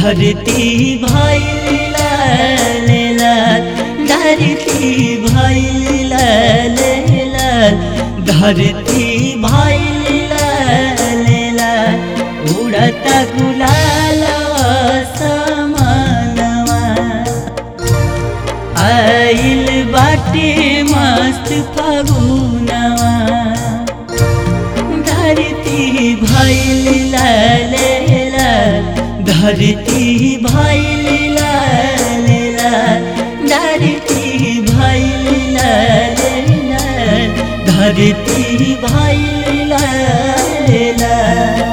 धरती भैल लाल लाल धरती भैल लाल लाल धरती भैल लाल लाल उड़ता गुलाल समानवा आइल बाटे मस्त फगुनवा धरती भैल लाल लाल धरती भैल लाल लाल धरती भैल लाल लाल धरती भैल लाल लाल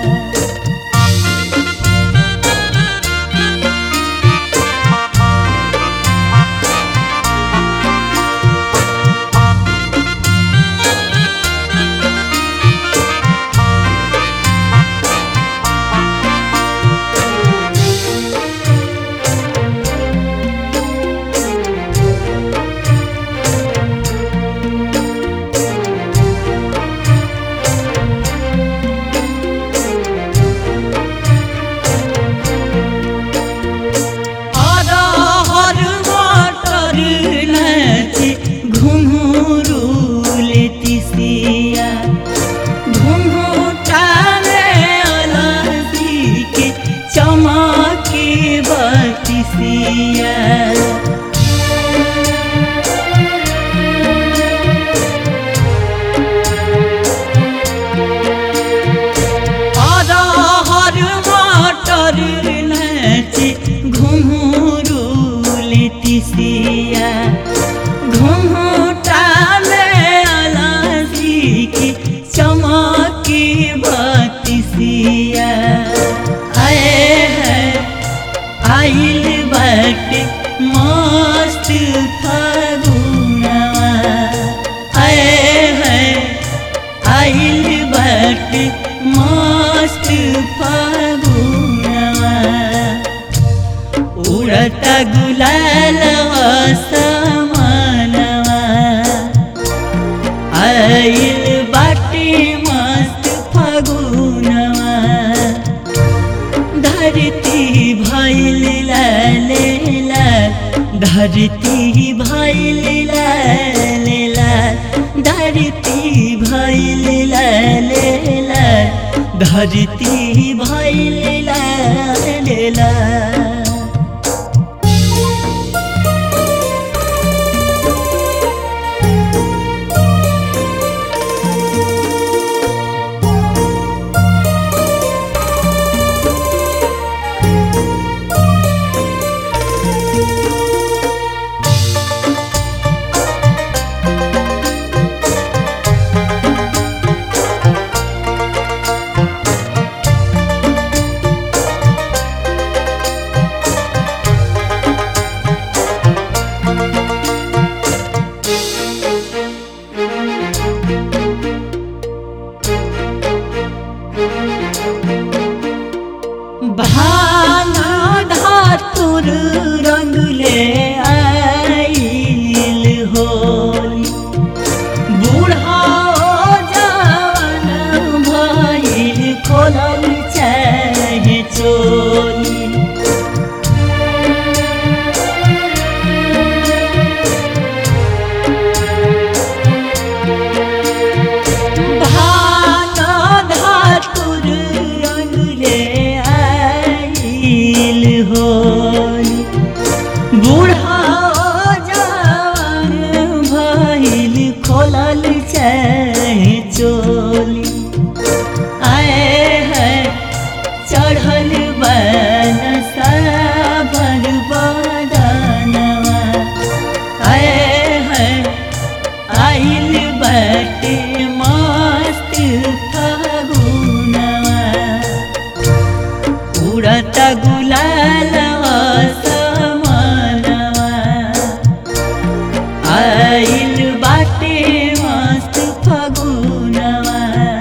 अरहर मटर नाचे घुंघरू लेतिसिया घुंघटा में अलसी के चमके बतिसिया अरहर मटर नाचे घुंघरू लेतिसिया घुंघटा में अलसी की चमकी बतिसिया आए है आइल बाटे मस्त फागुनवा आए है आइल बाटे मस्त फागुनवा उड़ता गुलाल समानवा आइल बाटे मस्त फागुनवा धरती भैल लाल लाल धरती भैल लाल लाल धरती भैल लाल लाल धरती भैल लाल लाल भाना धातुर रंग ले आइल होली बूढ़ा जवान भइल खोलल चाहे चोली भाना धातुर रंग ले आइल होली बूढ़ा जवान भइल खोलल चाहे चोली आए है चढ़ल बन साबर बदनवा आए है आइल बाटे मस्त फागुनवा उड़ता गुलाल समानवा आइल बाटे मस्त फागुनवा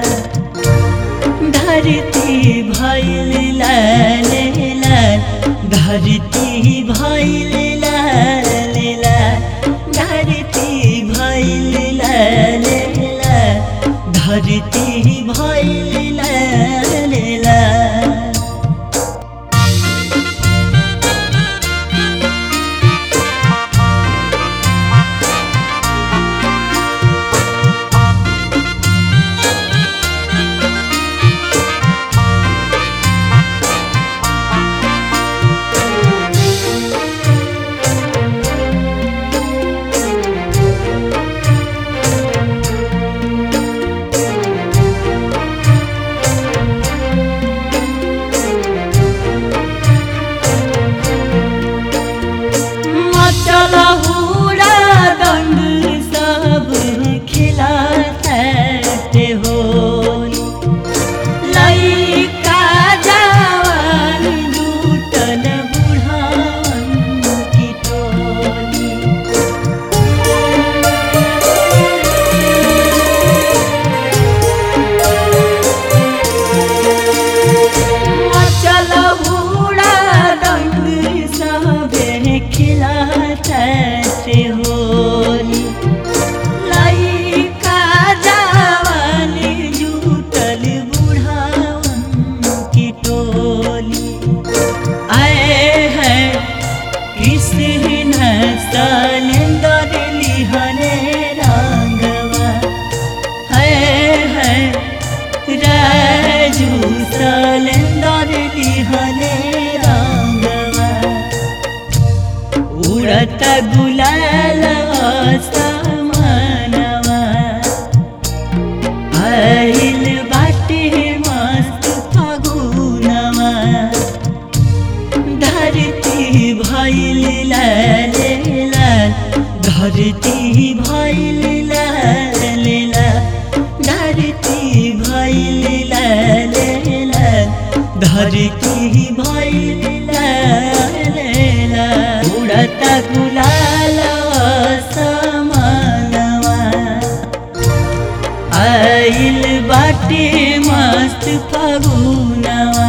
धरती भैल लाल लाल धरती भैल लाल लाल धरती भैल लाल लाल धरती भैल लाल लाल खिलाता से होली लइका जवान जुटल बुढ़ावन की टोली आए हैं कृष्ण सलेंदर लिहने रंगवा है है राजू सलेंदर लिहने रंगवा उड़त गुलाल समानवा आइल बाटे मस्त फगुनवा धरती भइल लाल लाल धरती भइल लाल लाल धरती भइल लाल लाल धरती भइल लाल लाल उड़त गुलाल समानवा आइल बाटे मस्त फगुनवा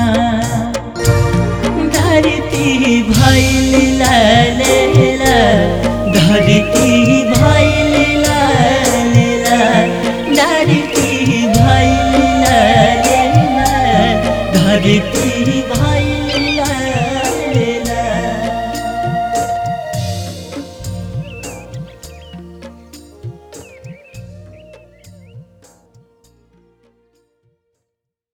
धरती भइल लाल लाल धरती भइल लाल लाल धरती भइल लाल लाल धरती भइल